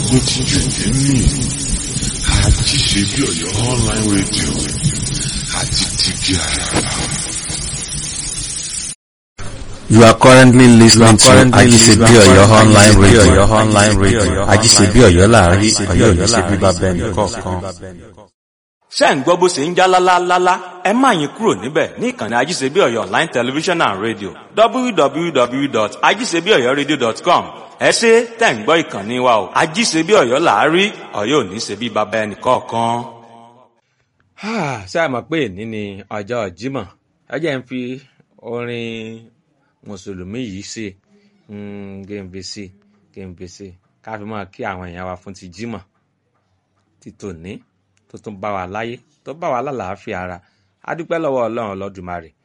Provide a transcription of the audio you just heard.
gbógun ti jù nínú àti ṣe bí ọ̀yọ́ online radio àti tìbí àràbà. You are currently listening to Ajisebi Oyo online radio. online radio. Ajisebi Oyo láàrin Ọ̀yọ́ ní ṣe bíbá bẹ́ẹ̀ni kọ̀ọ̀kan. ṣé ń gbọ́ bó ṣe ń já lálálálá ẹ má yín kúrò níbẹ̀ ní ìkànnì ajíṣebí ọ̀yọ́ online television and radio www.ajíṣebíọ̀yọ́radio.com ẹ ṣe tẹ̀ ń gbọ́ ìkànnì wa o ajíṣebí ọ̀yọ́ làárí ọ̀yọ́ ò ní ṣe bí baba ẹnì kọ̀ọ̀kan. ṣé a mọ̀ pé èní ni ọjọ́ Jímọ̀ ẹ jẹ́ ń fi orin mùsùlùmí yìí ṣe gèǹbè sí gèǹbè sí ká fi máa kí àwọn èèyàn wa fún ti Jímọ̀ ti tòní tó tún bá wa láyé tó bá wa lálàáfíà ara a dúpẹ́ lọ́wọ́ ọlọ́run ọlọ́dùmarè